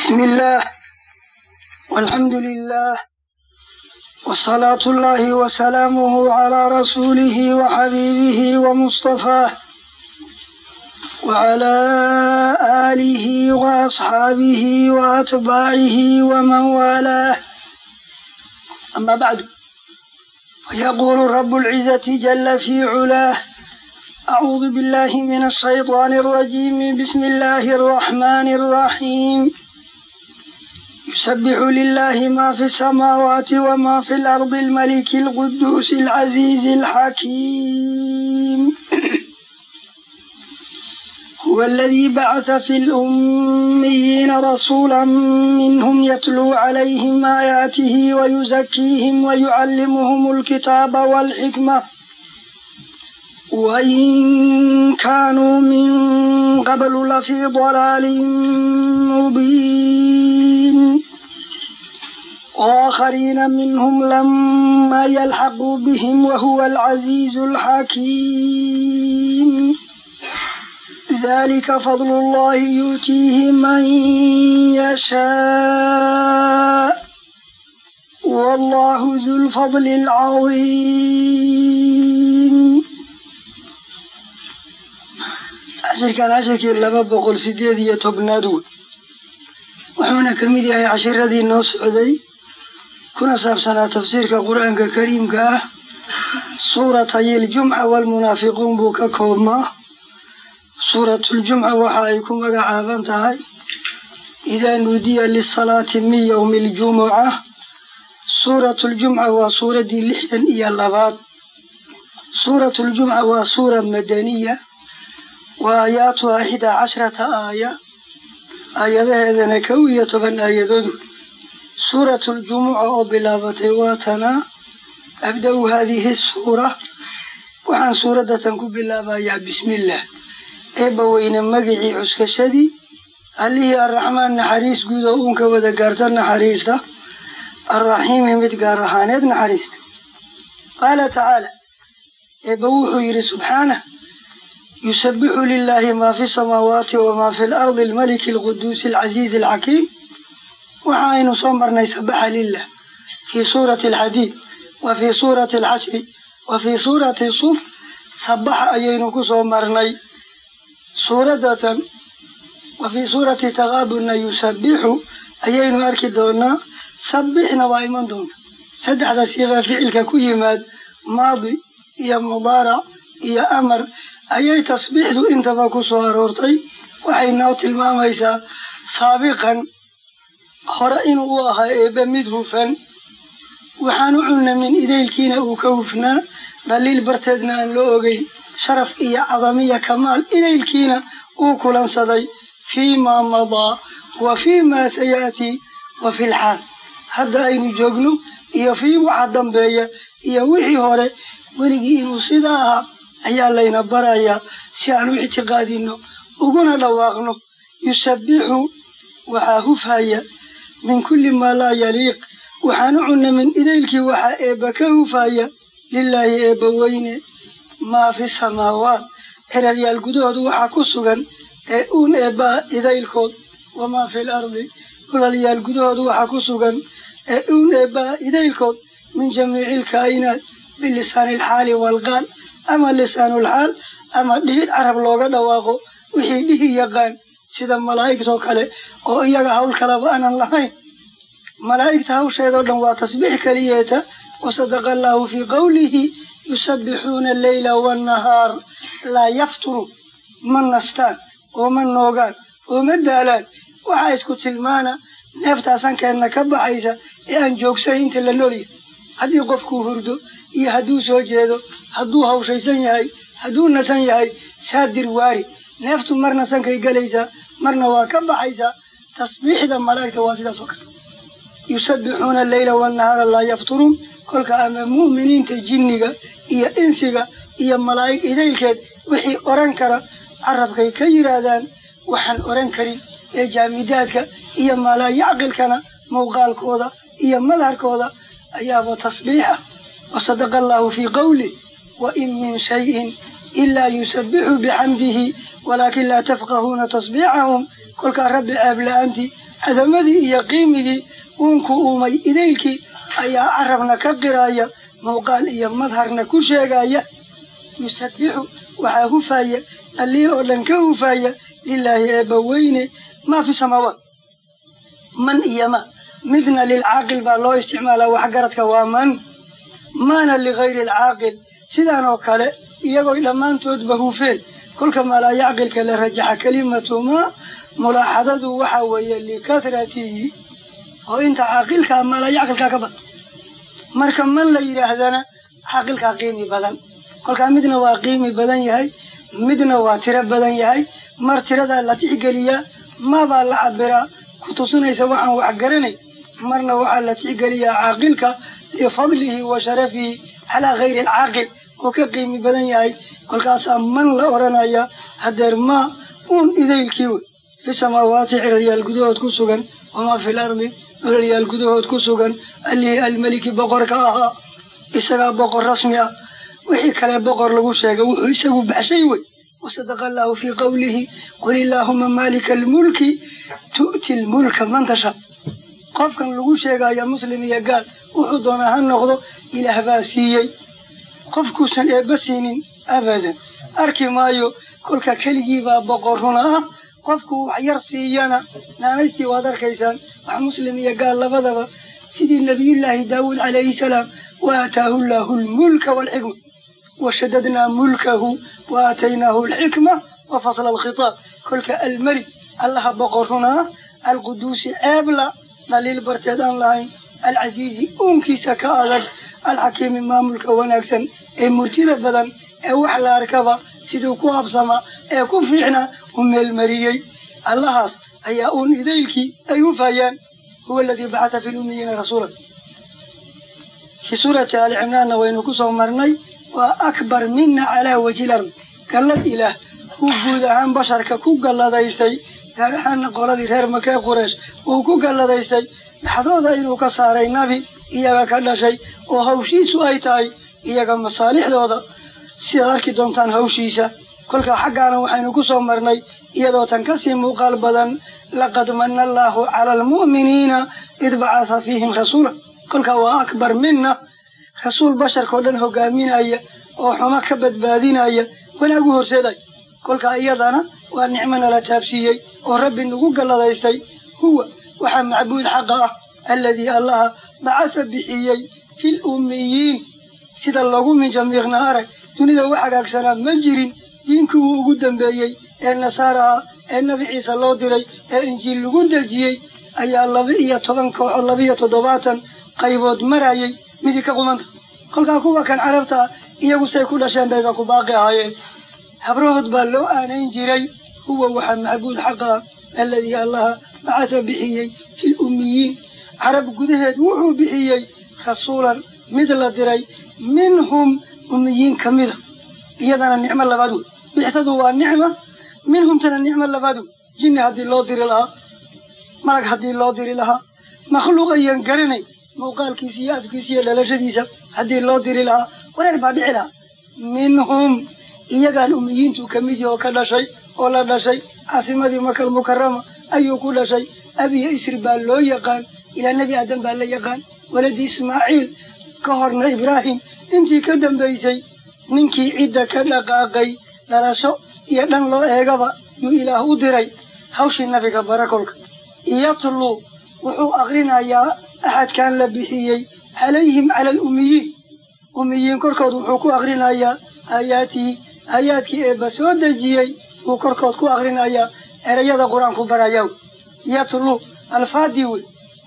بسم الله والحمد لله وصلاة الله وسلامه على رسوله وحبيبه ومصطفاه وعلى آله وأصحابه وأتباعه ومن والاه أما بعد فيقول رب العزة جل في علاه أعوذ بالله من الشيطان الرجيم بسم الله الرحمن الرحيم يسبح لله ما في السماوات وما في الأرض الملك القدوس العزيز الحكيم هو الذي بعث في الأميين رسولا منهم يتلو عليهم آياته ويزكيهم ويعلمهم الكتاب والحكمة وإن كانوا من قبل لفي ضلال مبين وآخرين منهم لما يلحقوا بهم وهو العزيز الحكيم ذلك فضل الله يؤتيه من يشاء والله ذو الفضل العظيم cashirkan cashirkii laba boqol sideed iyo tobnaad wey wuxuuna ka mid yahay cashiradii noo socday kuna saabsanaa tafsiirka qur-aanka kariimka ah suuratay ljumca waalmunaafiquun buu ka koobmaa suuratuljumca waxa ay ku magacaaban tahay idaa nuudiya lisalaati min yowmi aljumuca suuratuljumca waa suuraddii lixdan iyo labaad suuratuljumca waa suura madaniya wa aayaatuha ixdaa cashrata aaya aayadaheedana kow iyo toban aayadoodu suuratuljumuca oo bilaabatay waa tanaa abda-u haadihi suura waxaan suuraddatan ku bilaabayaa bismillaah eebba weyne magicii cuskashadii allihii arraxmaan naxariis guud oo uunka wada gaarta naxariista arraxiimi mid gaar ahaaneed naxariista qaala tacaala eebba wuxuu yidhi subxaanah yusabixu lilaahi maa fi samaawaati wamaa fi lardi almaliki alquduusi alcasiizi alxakiim waxa aynu soo marnay sabaxa lilah fii suurati alxadiid wa fii suurati alxashri wa fii suurati suf sabaxa ayaynu ku soo marnay suuraddatan wa fii suurati taqaabunna yusabixu ayaynu arki doonaa sabixna waa iman doonta saddexda siiqa ficilka ku yimaad maadi iyo mudaarac iyo amar ayay tasbiixdu intaba ku soo aroortay waxay noo tilmaamaysaa saabiqan hore inuu u ahaa eebbe mid hufan waxaan u cunamin idaylkiina uu ka hufnaa dhaliil barteedna aan loo ogeyn sharaf iyo cadamiya kamaal idaylkiina uu kulansaday fii maa madaa wa fii maa saya'tii wa fi lxaal hadda aynu joogno iyo fii waxa dambeeya iyo wixii hore weligii inuu sidaa ahaa ayaa layna barayaa si aan u ictiqaadino uguna dhawaaqno yusabbixu waxaa hufhaya min kulli maa laa yaliiq waxaan u cunamin idaylkii waxaa eebba ka hufhaya lilaahi eebba weyne maa fi samaawaat eraryaal gudahooda waxaa ku sugan ee uun eebbaa idaylkood wamaa fi lardi dhulalyaal gudahooda waxaa ku sugan ee uun eebbaa idaylkood min jamiici ilkaa'inaat bilisaani alxaali waalqaal ama lisaanulxaal ama dhihid carab looga dhawaaqo wixii dhihi yaqaan sida malaa'igtoo kale oo iyaga hawl kalaba aanan lahayn malaa'igta hawsheedoo dhan waa tasbiix keliyeeta wasadaqa allaahu fii qowlihi yusabbixuuna alleyla waannahaar laa yafturu ma nastaan oo ma noogaan oo ma daalaan waxaa isku tilmaana neeftaasankeenna ka baxaysa ee aan joogsayn inta la noolyahay haddii qofkuu hurdo iyo hadduu soo jeedo hadduu hawshaysan yahay hadduu nasan yahay saadir waari neeftu marna sankay gelaysaa marna waa ka baxaysaa tasbiixda malaa'igta waa sidaas oo kale yusabbixuuna alleyla wannahaara laa yafturuun kolka ama mu'miniinta jinniga iyo insiga iyo malaa'ig idaylkeed wixii odhan kara carabkay ka yidhaahdaan waxaan odhan karin ee jaamidaadka iyo malaayacqilkana muuqaalkooda iyo madharkooda ayaaba tasbiix ah wasadaqa allaahu fii qowlih wain min shayin ilaa yusabbixu bixamdihi walaakin laa tafqahuuna tasbiixahum kolkaa rabbi ceeb la-aantii cadamadii iyo qiimigii uunku uumay idaylkii ayaa carabna ka qiraya muuqaal iyo madharna ku sheegaya yusabbixu waxaa hufaya allii oo dhan ka hufaya lilaahi eebbaweyne maa fi samaawaat man iyo ma midna lilcaaqil baa loo isticmaalaa waxgaradka waa man maana ligayri alcaaqil sidaan oo kale iyagoy dhammaantoodba hufeen kolka maalaa yacqilka la rajaxa kelimatu maa mulaaxadadu waxaa weeye likahratihi oo inta caaqilkaa maalaa yacqilkaa ka badan marka man la yidhaahdana caaqilkaa qiimi badan kolkaa midna waa qiimi badan yahay midna waa tiro badan yahay mar tiradaa la tixgeliyaa maabaa la cabiraa ku tusinaysa waxaan wax garanay marna waxaa la tixgeliyaa caaqilka lifadlihi wa sharafihi calaa gayri alcaaqil oo ka qiimi badan yahay kolkaasaa man la odhanaya hadeer maa uun idaylkii wey fi samaawaati ciraryaal gudahood ku sugan wamaa fil ardi ciraryaal gudahood ku sugan allihii almeliki boqorka ahaa isagaa boqor rasmi ah wixii kale boqor lagu sheegay wuxuu isagu baxshay wey wasadaqa allaahu fii qowlihi qul illaahuma maalika almulki tu'ti lmulka man tasha qofkan lagu sheegaya muslim iyo gaal wuxuu doonaa ha noqdo ilaah baa siiyey qofkuusan eebba siinin abadan arki maayo kolka keligiibaa boqor runa ah qofku wax yar siiyana naanaystii waad arkaysaan wax muslim iyo gaal labadaba sidii nabiyullaahi daawuud calayhi salaam wa aataahu llaahu lmulka waalxikma washadadnaa mulkahu wa aataynaahu alxikma wa fasla alkhitaab kolka almelig allaha boqor runa ah alquduusi ceebla dhaliil barteed aan lahayn alcasiizi uunkiisa ka adag alxakiimi maamulka wanaagsan ee murtida badan ee wax la arkaba siduu ku habsama ee ku fiicna u meelmariyey allahaas ayaa uun idaylkii ay hufayaan huwa aladii bacata fi lummiyiina rasuula fii suurati aali cimraanna waynu ku soo marnay waa akbar mina calaa wajhi lard gallad ilaah uu guud ahaan basharka ku galladaystay gaar ahaana qoladii reer makee qureesh uu ku galladaystay dhaxdooda inuu ka saaray nabi iyaga ka dhashay oo hawshiisu ay tahay iyaga masaalixdooda sidaad arki doontaan hawshiisa kolkaa xaggaana waxaynu ku soo marnay iyadoo tan kasii muuqaal badan laqad manna allaahu cala almu'miniina id bacatha fiihim rasuula kolkaa waa akbar mina rasuul basharkao dhan hogaaminaya oo xumo ka badbaadinaya wanaag u horseeday kolkaa iyadana waa nicmo nala taabsiiyey oo rabbi nagu galladaystay huwa waxaa macbuud xaqa ah alladii allaha bacatha bixiyey fil ummiyiin sida loogu minjamiiqna arag dunida wax hagaagsanaa ma jirin diinkii wuu ugu dambeeyey ee nasaaraha ee nebi ciise loo diray ee injiil lagu dejiyey ayaa laba iyo toban kooxood labaiyo toddobaatan qaybood marayay midii ka qumanta kolkaa kuwa kan carabta ah iyagu say ku dhasheen bayba ku baaqi ahaayeen habrahood baa loo aanayn jiray huwa waxaa macbuud xaqa ah alladii allaha bacatha bixiyey fil ummiyiin carab gudaheed wuxuu bixiyey rasuulan mid la diray minhum ummiyiin ka mida iyadana nicmo labaad wey bixsadu waa nicma minhumtana nicmo labaad wey jinni haddii loo diri lahaa malag haddii loo diri lahaa makhluuq ayaan garanay muuqaalkiisa iyo afkiisa iyo dhalashadiisa haddii loo diri lahaa wareer baa dhici lahaa minhum iyagaan ummiyiintu ka mid yahi oo ka dhashay oo la dhashay caasimadii makal mukarama ayuu ku dhashay abiyo isri baa loo yaqaan ilaa nebi aadan baa la yaqaan waladii ismaaciil ka horna ibraahim intii ka dambaysay ninkii cidda ka dhaqaaqay dhalasho iyo dhan loo eegaba yuu ilaah u diray hawshii nabiga barakolka yatluu wuxuu aqrinayaa axadkan la bixiyey calayhim cala alummiyiin ummiyiin korkood wuxuu ku aqrinayaa aayaatihi aayaadkii eebba soo dejiyey wuu korkood ku aqrinayaa erayada qur-aanku barayaa yatluu alfaadii wey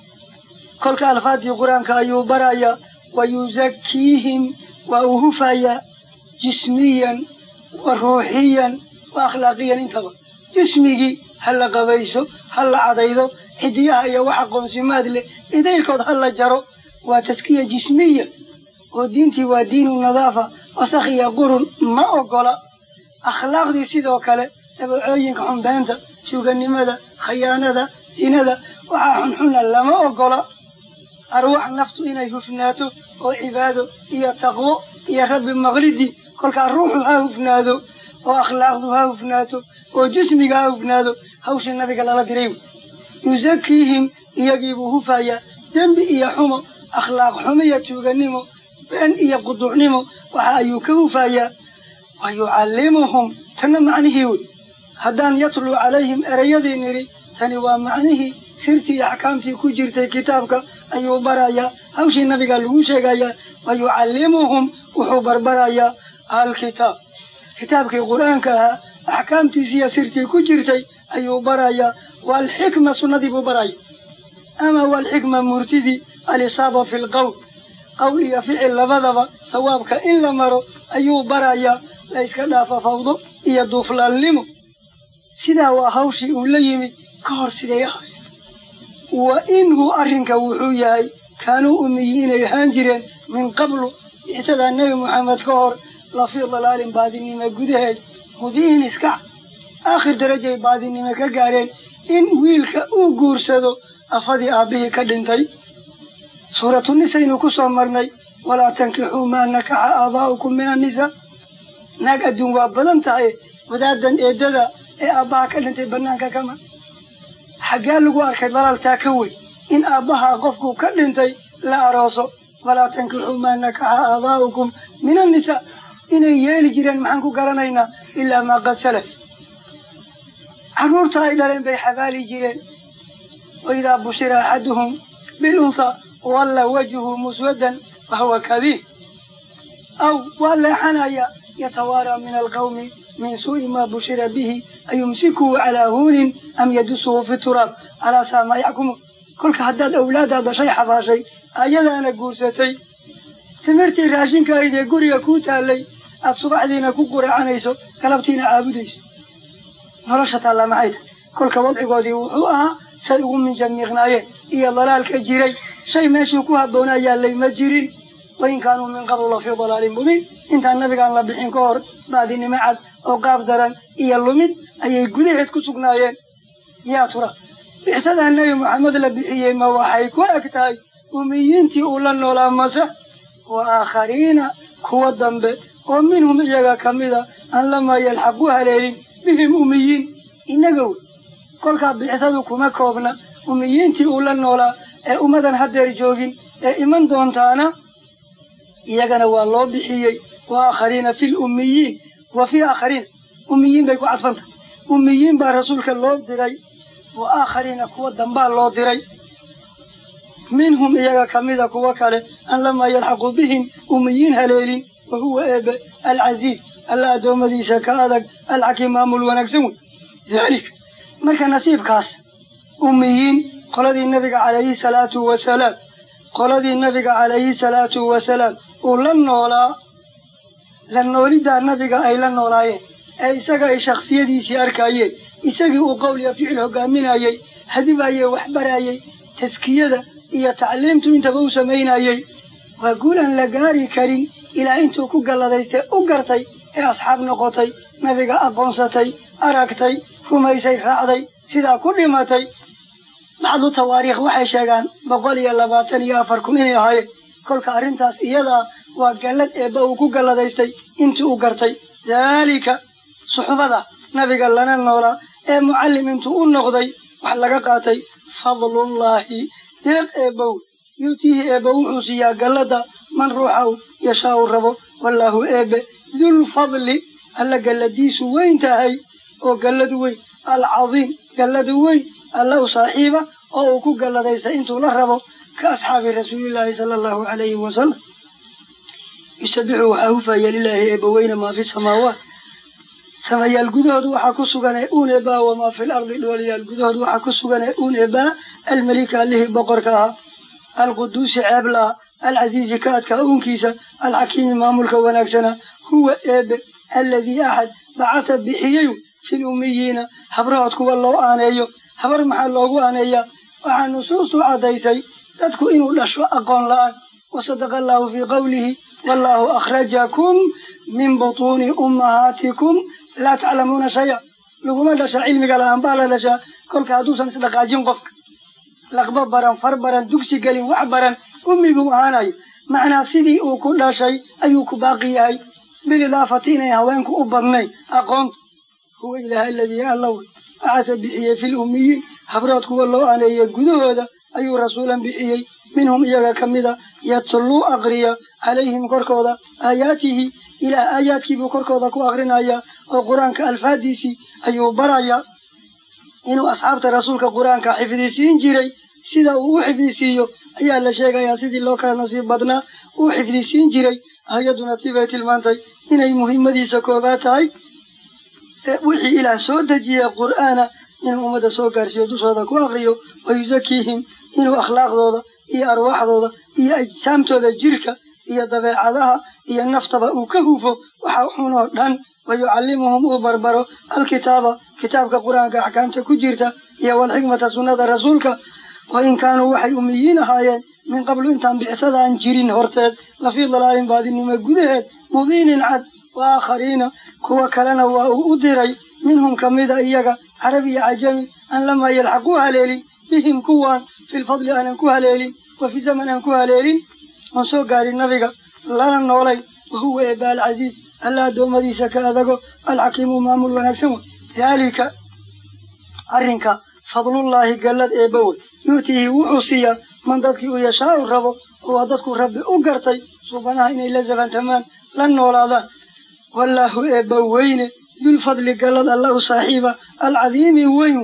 kolka alfaadii qur-aanka ayuu barayaa wa yusakiihim waa uu hufayaa jismiyan wa ruuxiyan wa akhlaaqiyan intaba jismigii ha la qabayso ha la cadaydo xidiyaha iyo wax aqoonsimaad leh idaylkood ha la jaro waa taskiya jismiya oo diintii waa diinu nadaafa wasakh iyo qurun ma ogola akhlaaqdii sidoo kale dabacooyinka xunbeenta suuganimada khayaanada sinada waxaa xunxuna lama ogola arwax naftu inay hufnaato oo cibaado iyo taqwo iyo rabbi maqlidii kolkaa ruuxu ha hufnaado oo akhlaaqdu ha hufnaato oo jismiga ha hufnaado hawshii nabiga lala diray yusakiihim iyagiibuu hufayaa dembi iyo xumo akhlaaq xumo iyo tuuganimo been iyo quduucnimo waxa ayuu ka hufayaa wa yucallimuhum tanna macnihii wey haddaan yatluu calayhim erayadii nidhi tani waa macnihii sirtii iyo axkaamtii ku jirtay kitaabka ayuu barayaa hawshii nabiga lagu sheegayaa wa yucallimuhum wuxuu barbarayaa alkitaab kitaabkii qur'aanka ahaa axkaamtiisiiyo sirtii ku jirtay ayuu barayaa waalxikma sunnadii buu baraya ama waalxikma murtidii alisaaba fi lqowl qowl iyo ficil labadaba sawaabka in la maro ayuu barayaa la yska dhaafa fawdo iyo duuflaalnimo sidaa waa hawshii uu la yimid ka hor siday ahay wa inhu arrinka wuxuu yahay kaanuu umiyi inay ahaan jireen min qablu bicsadaa nebi moxamed ka hor lafii dalaalin baadinimo gudaheed mubiin iskac aakhir darajay baadinimo ka gaareen in wiilka uu guursado afadii aabbihii ka dhintay suuratu nisaynu ku soo marnay walaa tankixuu maa nakaxa aabaa'ukum min annisaa naag adduun waa badan tahay wadaadan eedada ee aabbaha ka dhintay bannaanka kama xaggee lagu arkay dalaaltaa ka weyn in aabbaha qofku ka dhintay la arooso walaa tankixuu maa nakaxa aabaa'ukum min annisaa inay yeeli jireen maxaan ku garanaynaa ilaa maa qad salaf carruurta ay dhaleen bay xabaali jireen waidaa bushira axaduhum bilunta walla wajhu muswaddan wahuwa kadiib aw waa leexanaya yatawaaraa min alqawmi min suu'i maa bushira bihi ayumsikuhu calaa huunin am yadusuhu fi turaab calaa saa maa yaxkumuun kolka haddaad awlaaddaa dashay xabaashay ayadaana guursatay timirtii raashinka ayd ee guriga kuu taallay aad subaxdiina ku quracanayso galabtiina caabudayso nolosha taallaa maxay tahay kolka wadcigoodii wuxuu ahaa say ugu minjamiiqnaayeen iyo dalaalka jiray shay meeshuu ku habboonaa yaallay ma jirin wain kaanuu min qablu la fii dalaalin mubiin intaan nabigaan la bixin ka hor baadinimo cad oo qaab daran iyo lumid ayay gudaheed ku sugnaayeen yaa tura bicsadaa nebi moxamed la bixiyey ma waxay ku eg tahay umiyiintii uu la noolaa mase wa aakhariina kuwa dambe oo minhum iyaga ka mida aan lamaa yalxaqu haleelin bihim umiyiin innaga wey kolkaa bixsadu kuma koobna umiyiintii uu la noolaa ee ummadan haddeer joogin ee iman doontaana iyagana waa loo bixiyey wa aakhariina fi lummiyiin wa fii aakhariina ummiyiin bay ku cadfanta ummiyiin baa rasuulka loo diray wa aakhariina kuwa dambaa loo diray minhum iyaga ka mida kuwa kale an lamaa yalxaqu bihim ummiyiin haleelin wa huwa eebe alcasiiz alla addoommadiisa ka adag alxakiim maamul wanaagsan wey daalika marka nasiibkaas ummiyiin qoladii nabiga calayhi salaatu wasalaam qoladii nabiga calayhi salaatu wasalaam uu la noolaa la nooliddaa nabiga ay la noolaayeen ee isaga ay shakhsiyadiisii arkaayeen isagii uu qowl iyo ficil hogaaminayey hadibayey waxbarayey taskiyada iyo tacliimtu intaba u samaynayey waa guul aan la gaari karin ilaa intuu ku galladaystay u gartay ee asxaab noqotay nabiga aqoonsatay aragtay rumaysay raacday sidaa ku dhimatay bacdu tawaariikh waxay sheegaan boqol iyo labaatan iyo afar kun inay ahaayeen kolka arrintaas iyadaa waa gallad eebba uu ku galladaystay intii u gartay daalika suxbada nabiga lana noolaa ee mucallim intuu u noqday wax laga qaatay fadlullaahi deeq eebbow yuutiihi eebba wuxuu siiyaa galladda man ruuxaw yashaau rabo wallaahu eebbe dulfadli alla galladiisu weyn tahay oo galladu weyn alcadiim galladu weyn alla u saaxiiba oo uu ku galladaysta intuu la rabo ka asxaabi rasuulillaahi sala allahu calayhi wasalam yusabixu waxaa hufaya lilaahi eebbaweyne maa fi samaawaat samayaal gudahood waxaa ku sugan ee uun eebaa wamaa fil ardi dhooliyaal gudahood waxaa ku sugan ee uun eebaa almelika allihii boqorka ahaa alquduusi ceeblaha alcasiizi ka adkaa uunkiisa alxakiimi maamulka wanaagsana huwa eebe alladii axad bacata bixiyey fil ummiyiina habrahood kuwa loo aaneeyo habar maxaa loogu aaneeyaa waxaa nusuustu caddaysay dadku inuu dhasho aqoon la'aan wasadaqa allaahu fii qowlihi wallaahu akhrajakum min butuuni ummahaatikum laa taclamuuna shaya laguma dhasha cilmiga la'aan baa la dhashaa kolka hadduusan isdhaqaajin qofka laqba baran far baran dugsi gelin wax baran ummi buu ahaanayo macnaa sidii uu ku dhashay ayuu ku baaqi yahay bilidaafati inay haweenku u badnayn aqoonta huwa ilaaha aladii allaw bacasa bixiyey fi lummiyiin habrood kuwa loo aneeyey gudahooda ayuu rasuulan bixiyey minhum iyaga ka mida yatluu aqriya calayhim korkooda aayaatihi ilaah aayaadkiibuu korkooda ku aqrinaya oo qur-aanka alfaadiisii ayuu baraya inuu asxaabta rasuulka qur-aanka xifdisiin jiray sida uu u xifdisiiyo ayaa la sheegayaa sidii loo kala nasiib badnaa uu xifdisiin jiray hay-aduna tibay tilmaantay inay muhiimadiisa koogaa tahay wixii ilaah soo dejiyey qur'aana inuu ummadda soo gaarsiiyo dushooda ku aqriyo wayusakiihim inuu akhlaaqdooda iyo arwaaxdooda iyo ajsaamtooda jirka iyo dabeecadaha iyo naftaba uu ka hufo waxa xunoo dhan wayucallimuhum uu barbaro alkitaaba kitaabka qur-aanka axkaamta ku jirta iyo walxikmata sunnada rasuulka wa in kaanuu waxay umiyiin ahaayeen min qablu intaan bicsadaan jirin horteed lafii dalaalin baadinimo gudaheed mubiinin cad wa aakhariina kuwa kalena waa uu u diray minhum ka mida iyaga carab iyo cajami an lamaa yalxaquu haleelin bihim kuwaan filfadli aanan ku haleelin wa fi zaman aan ku haleelin oon soo gaarin nabiga lana noolay wahuwa eeba alcasiiz alla addoommadiisa ka adago alxakiimu maamul wanaagsan wey daalika arrinka fadlullaahi gallad eebba wey yu'tihi wuxuu siiyaa man dadkii uu yashaau rabo oo waa dadku rabbi u gartay suubanaha inay la sabantamaan la noolaadaan wallaahu eebba weyne dulfadli gallad alla u saaxiiba alcadiimi weyn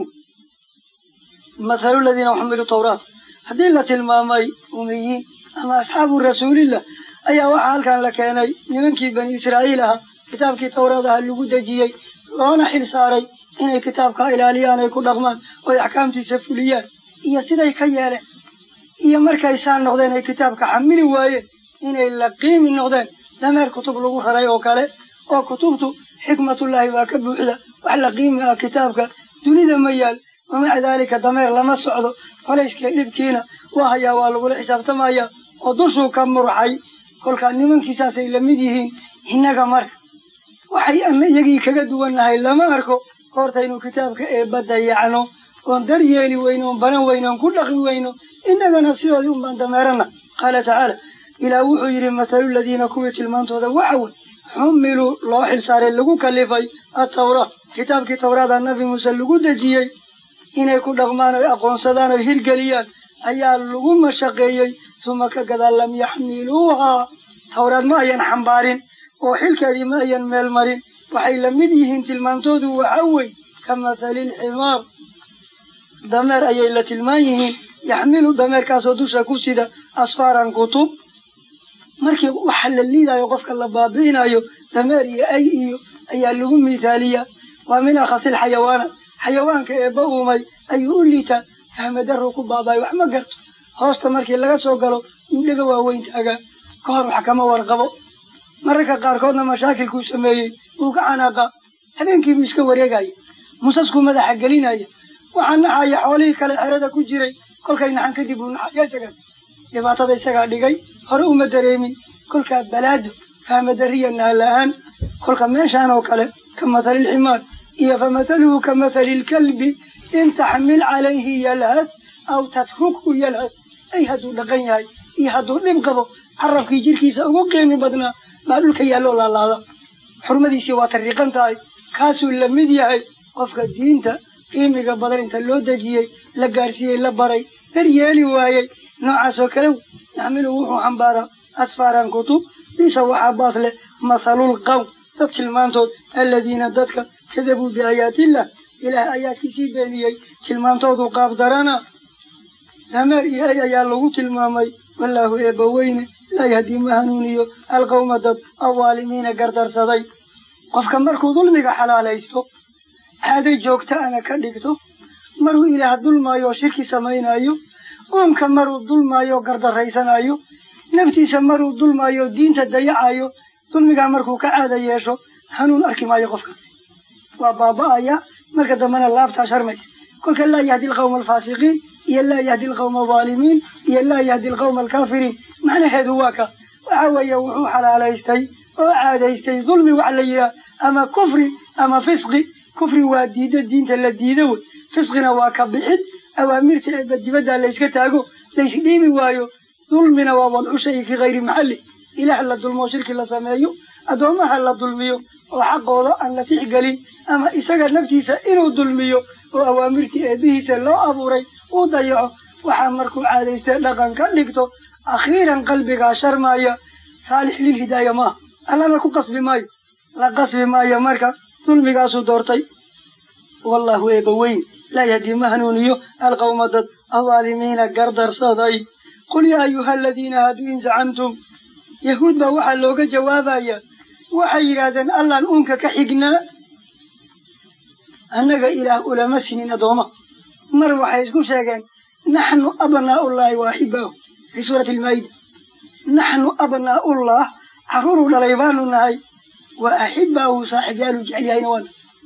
mathalu ladiina xumiluu tawraat haddii la tilmaamay umiyiin ama asxaabu rasuulillah ayaa waxaa halkan la keenay nimankii bani israa'iil ahaa kitaabkii tawraad aha lagu dejiyey loona xil saaray inay kitaabka ilaaliyaan ay ku dhaqmaan oy axkaamtiisa fuliyaan iyo siday ka yeeleen iyo markay saa noqdeen ay kitaabka xamili waayeen inay la qiimi noqdeen dameer kutub lagu raray oo kale oo kutubtu xikmatullaahi waa ka buuxda wax la qiimi ah kitaabka dunida ma yaal wamaca daalika dameer lama socdo colayskii dhibkiina waa hayaa waa lagula xisaabtamaya oo dushuu ka murxay kolkaa nimankiisaasay la mid yihiin innaga marka waxay ana iyagii kaga duwannahay lama arko hortaynu kitaabka eebba dayacno oon dar yeeli weyno oon baran weyno oon ku dhaqi weyno innagana sidoodii unbaan dameerana qaala tacaala ilaah wuxuu yidhi mathalu ladiina kuwii tilmaantooda waxa wey xumiluu loo xilsaaray lagu kalifay attawraat kitaabkii tawraada nabi muuse lagu dejiyey inay ku dhaqmaan oy aqoonsadaan oy hirgeliyaan ayaa lagu mashaqeeyey tuma ka gadaal lam yaxmiluuhaa tawraad ma ayan xambaarin oo xilkeedii ma ayan meel marin waxay la mid yihiin tilmaantoodu waxa wey ka mathali lximaar dameer ayay la tilmaan yihiin yaxmilu dameerkaasoo dusha ku sida asfaaran kutub markii waxa la liidayo qofka la baabi'inayo dameer iyo ay iyo ayaa lagu mithaaliyaa waa min akhasil xayawaana xayawaanka eebba uumay ayuu u liitaa fahmadaruu ku baabaayo wax ma garto hoosta markii laga soo galo indhaga waaweyn taagaa ka hor wax kama warqabo mararka qaarkoodna mashaakilkuu sameeyey wuu ka canaaqa habeenkiibuu iska wareegaya musaskuu madaxa gelinaya waxaa naxaya xoolihii kale xerada ku jiray kolkay naxan kadib uu naxaya isagaa dhibaatada isagaa dhigay hore uma dareemin kolkaa balaado fahmadariya naala-aan kolka meeshaan oo kale ka mathalilximaar iyo fa mathaluhu ka mathali lkalbi in taxmil calayhi yalhad aw tatrukhu yalhad ay hadduu dhaqan yahay iyo hadduu dhib qabo carabkii jirkiisa ugu qiimi badnaa baa dhulka yaalloo laalaada xurmadiisii waa tariiqan tahay kaasuu la mid yahay qofka diinta qiimiga badan inta loo dejiyey la gaarsiiyey la baray dar yeeli waayey noocaasoo kale yaxmilu wuxuu xambaaraa asfaaran kutub bisa waxaa baas leh mathalul qawm dad tilmaantood aladiina dadka kadabuu biaayaatillah ilaah aayaadkiisii beeniyey tilmaantoodu qaab darana dameer iyo ay ayaa lagu tilmaamay wallaahu eebba weyne laa yahdii ma hanuuniyo alqawma dad awaalimiina gardarsaday qofka markuu dulmiga xalaalaysto caaday joogta ana ka dhigto maruu ilaah dulmaayo oo shirki samaynayo uumka maruu dulmaayo oo gardarraysanayo naftiisa maruu dulmaayo oo diinta dayacayo dulmigaa markuu ka caada yeesho hanuun arki maayo qofkaasi waa baaba'aya marka dambena laabtaa sharmaysa kolka laa yahdi alqawma alfaasiqiin iyo laa yahdi alqawma alظaalimiin iyo laa yahdi alqawma alkaafiriin macnaheedu waa ka waxa weeye wuxuu xalaalaystay oo caadaystay dulmi wax la yidhaah ama kufri ama fisqi kufri waa diiddo diinta la diido wey fisqina waa ka bixid awaamirta eeba dibadda layska taago laysdhiibi waayo dulmina waa wadcu shay fii hayri maxalli ilaah la dulmoo shirki la sameeyo addoommaha la dulmiyo oo xaqooda aan la tixgelin ama isaga naftiisa inuu dulmiyo oo awaamirtii eebbihiisa loo abuuray uu dayaco waxaa markuu caadaystay dhaqan ka dhigto akhiiran qalbigaa sharmaaya saalix lilhidaaya maaha allana ku qasbi maayo la qasbi maayo marka dulmigaasuu doortay wallahu eeba weyn laa yahdii ma hanuuniyo alqawma dad adaalimiina gardarsaday qul yaa ayuha aladiina hadduu in zacamtum yahuud baa waxaa looga jawaabayaa waxay yidhaahdeen allaan uunka ka xignaa annaga ilaah ulama sinin addooma mar waxay isku sheegeen naxnu abnaa'ullaahi wa axibaahu fii suurati almaa'ida naxnu abnaa'ullah carruuruu dhalay baanu nahay wa axibaahu saaxiibyaalu jecel yahayna waana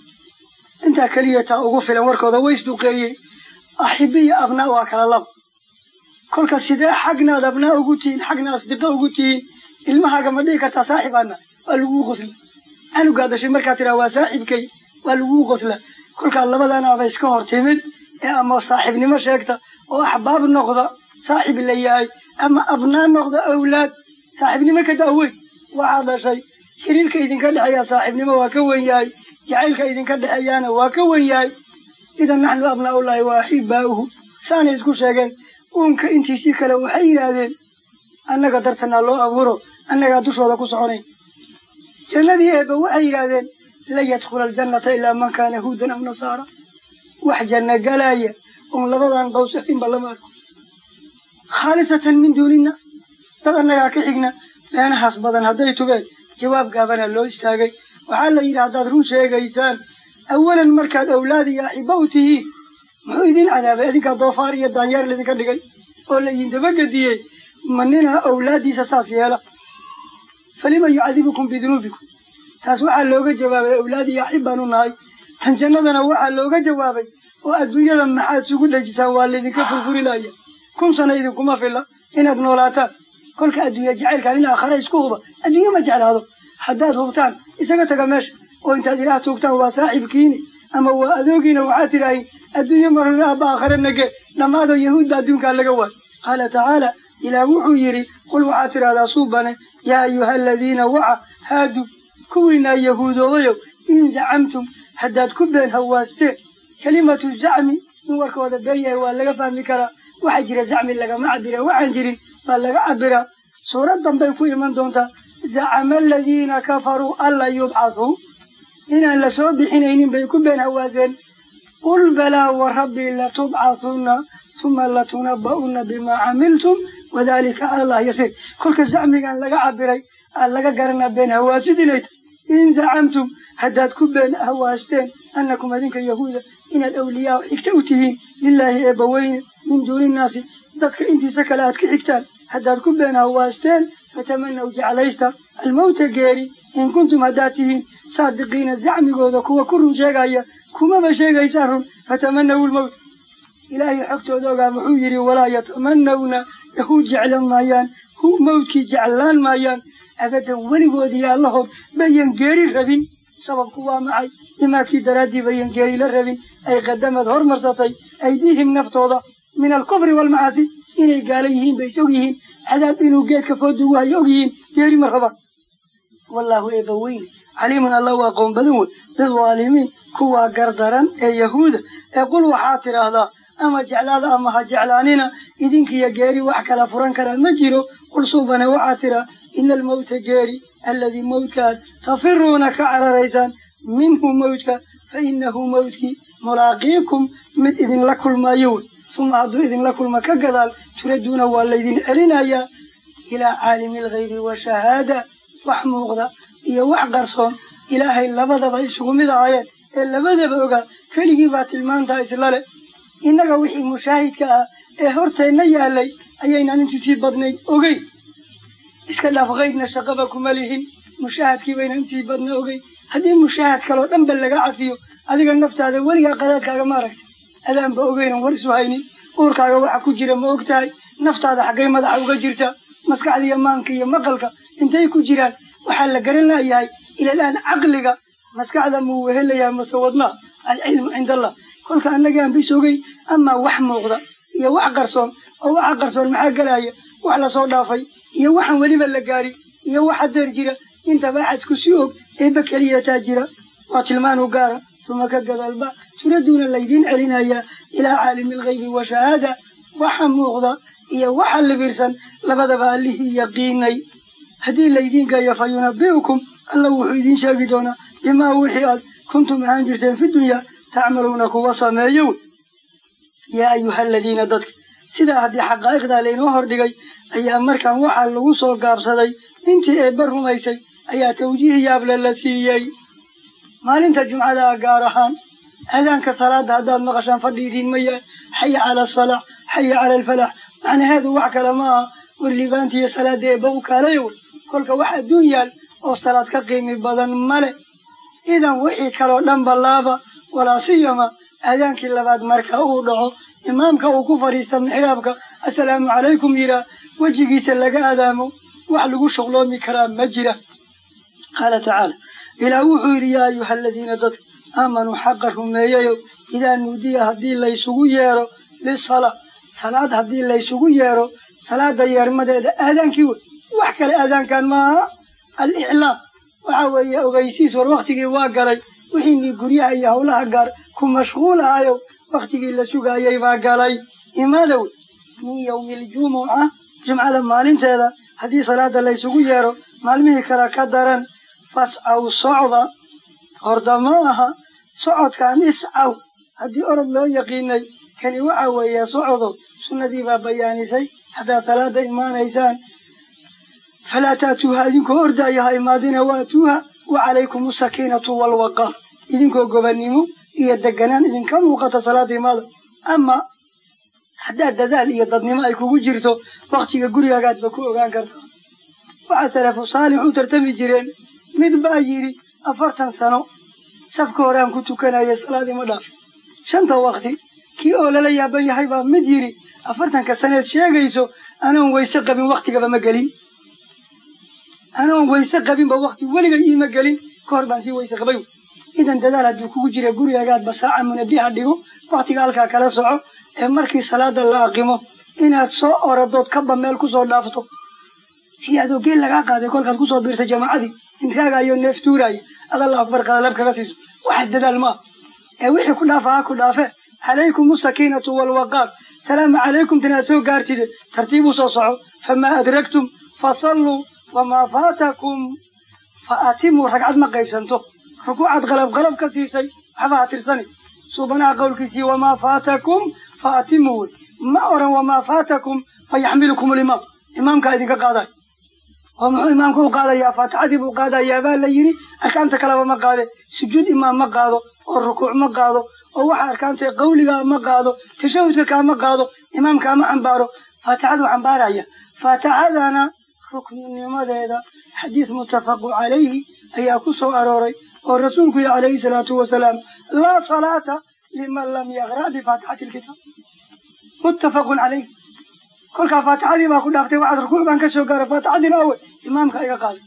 intaa keliya taa ugu filan warkooda way isduqeeyey axibiya abnaa waa kala laba kolka sidee xagnaad abnaa ugu tihiin xagna asdiqa ugu tihiin ilmahaaga ma dhihi kartaa saaxibaana waa laguu qosla canugaa dashay markaa tiraa waa saaxiibkay waa laguu qosla kolkaa labadanaaba iska hor timid ee ama saaxiibnimo sheegta oo axbaab noqda saaxib la yahay ama abnaa noqda awlaad saaxiibnimo ka daaweyn waxaa dhashay xiriirka idinka dhexeeya saaxiibnimo waa ka wen yahay jacaylka idinka dhexeeyaana waa ka wen yahay idan naxnu abnaa'ullaahi wa axibaa'uhu saanay isku sheegeen uunka intiisii kale waxay yidhaahdeen annaga dartanaa loo abuuro annagaa dushooda ku soconayn jannadii eebba waxay yidhaahdeen lan yadkhula aljannata ilaa man kaana huudan aw nasaara wax janno galaaya oon labadan qaws afinba lama arko khaalisatan min duuni innaas dad annagaa ka xigna beenahaas badan hadday tubeen jawaab gaabana loo istaagay waxaa la yidhi haddaad run sheegaysaan awalan markaad awlaad iyo axiba u tihiin muxuu idin cadaabay idinkaa doofaar iyo daanyeer laydinka dhigay oo laydin dabagediyey ma ninaa awlaaddiisa saas yeela falima yucadibukum bidunuubikum taas waxaa looga jawaabay awlaad iyo axib baanu nahay tan jannadana waxaa looga jawaabay oo adduunyada maxaad sugu dhejisaan waa laydinka furfurinaya kun sana idinkuma filla inaad noolaataan kolka adduunya jacaylkaan in aakhare isku huba adduunya ma jeclaado haddaad hubtaan isaga taga meesha oo intaad ilaah tuugtaan waa saaxiibkiini ama waa adoogiina waxaad tidhaahin adduunye marna aabba aakhare nage dhammaado yahuudba adduunkaa laga waay qaala tacaala ilaah wuxuu yidhi qul waxaad tidhahdaa suubane yaa ayuha aladiina waca haadu kuwiinaa yahuudoobayow in zacamtum haddaad ku been hawaasteen kelimatu zacmi in warkooda been yahay waa laga fahmi karaa waxaa jira zacmi lagama cabira waxaan jirin baa laga cabiraa suurad dambay ku iman doontaa zacama aladiina kafaruu anlan yubcathuu inaan la soo bixinaynin bay ku been hawaaseen qul balaa wa rabbii latubcathunna uma latunabba'unna bimaa camiltum wadalika cala allah yasiir kolka zacmigan laga cabiray aa laga garanaa been hawaasid inay tahay in zacamtum haddaad ku been hawaasteen annakum adinka yahuuda inaad awliyaa xigta u tihiin lilaahi eebbaweyne min duuni innaasi dadka intiisa kale aad ka xigtaan haddaad ku been hawaasteen fatamanaw jeclaysta almawta geeri in kuntum haddaad tihiin saadiqiina zacmigooda kuwa ku run sheegaya kumaba sheegaysaan run fatamanaw lmawt ilaahay xogtooda ogaa muxuu yidhi walaa yatamanawna yahuud jeclan maayaan hu mawdkii jeclaan maayaan abadan weligoodii allahood bayan geeri rabin sababku waa maxay imaakii daraaddii bayan geeri la rabin ay qadamad hormarsatay aydiihim naftooda min alkufri waalmacaasi inay gaala yihiin bay is og yihiin cadaab inuu geedka foodugu hayo og yihiin geeri ma rabaan wallaahu eebba weyne caliimun allah waa qoon badan wey bidaalimiin kuwaa gardaran ee yahuuda ee qul waxaad tidhaahdaa ama jeclaada ama ha jeclaanina idinkiyo geeri wax kala furan karaa ma jiro qul suubane waxaad tidhaa ina almawta geeri alladii mawdkaad tafiruuna ka cararaysaan minhu mawdka fa innahu mawdkii mulaaqiikum mid idinla kulmaayo wey suma hadduu idinla kulma ka gadaal turaduuna waa laydin celinayaa ilaa caalimi alghaybi washahaada wax muuqda iyo wax qarsoon ilaahay labadaba isugu mid ahaayeen ee labadaba ogaa keligii baa tilmaantaa isla leh innaga wixii mushaahidka ah ee horteenna yaalay ayaynaan intii sii badnayd ogeyn iska dhaaf kaydna shaqaba kuma lihin mushaahadkii baynaan intii badna ogeyn haddii mushaahad kaloo dhanba laga cafiyo adiga naftaada weligaa qadaadkaaga ma aragta adaanba ogeynan war isu haynin uurkaaga waxa ku jira ma og tahay naftaada xaggay madaxa uga jirta maskaxdiiyo maanka iyo maqalka intay ku jiraan waxaa la garan laayahay ilalaan caqliga maskaxda muu wehelayaa mase wadnaha alcilmu cinda allah kolka annagaan bis ogey amaa wax muuqda iyo wax qarsoon oo waxa qarsoon maxaa gelaya wax lasoo dhaafay iyo waxaan weliba la gaarin iyo wax hadeer jira intaba axadku si og eebba keliyataa jira waa tilmaanu gaara suma ka gadalba turadduuna laydiin celinayaa ilaa caalimi alghaybi wa shahaada waxa muuqda iyo waxa libirsan labadaba allihii yaqiinay haddii laydiin geeyo fa yunabi'ukum alla wuxuu idiin sheegi doonaa bimaa wixii aad kuntum ahaan jirteen fi dunyaa tacmaluuna kuwa sameeyo wey yaa ayuha aladiina dadka sidaa haddii xaqaa'iqdaa laynoo hordhigay ayaa markaan waxaa lagu soo gaabsaday intii eebba rumaysay ayaa tawjiih yaable la siiyey maalinta jumcada gaar ahaan aadaanka salaada haddaad maqashaan fadhi idiinma yahay xaya cala asalaax xaya cala alfalax macnaheedu wax kale ma aha warlibaanta iyo salaada eebba u kaalayo wey kolka wax adduun yaal oo salaad ka qiimi badan male idan wixii kaloo dhan ballaaba walaa siyama aadaankii labaad marka uu dhaco imaamka uu ku fadhiista mixraabka assalaamu calaykum yiraa wejigiisa laga adaamo wax lagu shuqloomi karaa ma jira qaala tacaala ilaah wuxuu yidhi yaa ayuha aladiina dadka aamanuu xaqa rumeeyayo idaa nuudiya haddii laysugu yeero lisala salaad haddii laysugu yeero salaada yeermadeeda aadaankii wey wax kale aadaankan maaha aliclaam waxa weeye ogeysiis war wakhtigii waa galay wixiinii guryaha iyo howlaha gaar ku mashquulahayo wakhtigii la sugaayay baa galay imaada wey min yowmi aljumuca jumcada maalinteeda haddii salaada laysugu yeero maalmihii kale ka daran fascaw socda horda ma aha socodkaan iscaw haddii orod loo yaqiinay kani waxa weeye socdo sunnadii baa bayaanisay haddaad salaada imaanaysaan falaa taatuuha idinkoo ordaya ha imaadina waatuuha wa calaykum asakiinatu waalwaqaar idinkoo gobannimo iyo deganaan idinka muuqata salaada imaada ama haddaad dadaal iyo dadnimo ay kugu jirto wakhtiga gurigaagaadba ku ogaan kartaa waxaa salafu saalix u tartami jireen mid baa yidhi afartan sano safka horeaan ku tukanaya salaad ima dhaaf shanta wakti kii oo lala yaaban yahay baa mid yidhi afartanka saneed sheegayso anoon wayse qabin waktigaba ma gelin anoon wayse qabinba wakti weligay iima gelin ka hor baan sii wayse qabay idan dadaal hadduu kugu jira gurigaagaadba saaca munabiha dhigo waktiga halkaa kala soco ee markii salaada la aqimo inaad soo oradood kaba meel kusoo dhaafto si adoo geel lagaa qaaday kolkaad kusoo biirta jamaacadii inraagayo neef tuuraaya ad allah akbar qalalab kaga siiso waxa dadaal maaha ee wixii ku dhaafa ha ku dhaafe calaykum asakiinatu waalwaqaar salaamu calaykum tinaad soo gaartide tartiibuu soo soco famaa adragtum fasalluu wamaa faatakum fa atimuu ragcad ma qaybsanto rukuucaad qalab qalab ka siisay waxba ha tirsani suubanaha qowlkiisii wamaa faatakum fa atimuu wey ma oran wamaa faatakum fa yaxmilukum limaam imaamkaa idinka qaadayo oo muxuu imaamka u qaadayaa faatixadii buu qaadayaa baa la yidhi arkaanta kaleba ma qaade sujuud imaam ma qaado oo rukuuc ma qaado oo waxa arkaanta qawligaa ma qaado tashahudka kaama qaado imaamkaama xambaaro faatixaduu xambaaraya faatixadana rukninimadeeda xadiis muttafaqu calayhi ayaa ku soo arooray oo rasuulku yihi calayhi salaatu wasalaam laa salaata liman lam yaqra' bifaatixati lkitaab muttafaqun calayh kolkaa faatixadii baa ku dhaaftay waxaad rukuuc baan ka soo gaara faatixadiina awe imaamka iga qaaday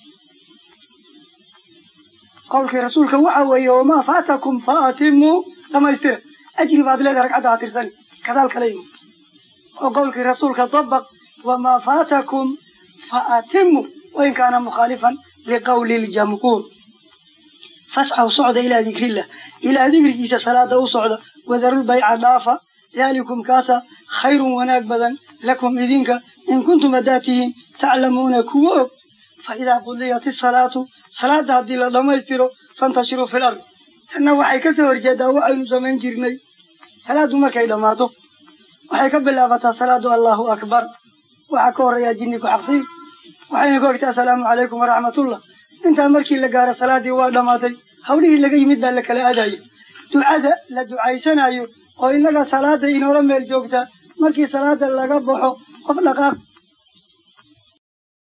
qowlkii rasuulka waxa weeye wamaa faatakum fa atimuu dhamaystira ajri baad leedahay ragcadda ha tirsani kadaal kala yimi oo qowlkii rasuulka dabaq wamaa faatakum fa atimuu wain kaana mukhaalifan liqowli ljamhuur fascaw socda ilaa dikrillah ilaa dikrigiisa salaada u socda wadarul bayca dhaafa daalikum kaasa khayrun wanaag badan lakum idinka in kuntum haddaad tihiin taclamuuna kuwa og fa idaa qudiyat isalaatu salaada haddii la dhammaystiro fantashiruu fil ard tanna waxay ka soo horjeedaa waxaynu samayn jirnay salaaddu markay dhammaato waxay ka bilaabataa salaadu allahu akbar waxaa ka horreeyaa jinni ku xaqsiin waxayna ka ogtaa asalaamu calaykum waraxmatullah intaa markii la gaaro salaaddii waa dhammaatay hawlihii laga yimid baa la kala aadaya ducada la ducaysanayo oo innaga salaada inoola meel joogta markii salaada laga baxo qof dhaqaaq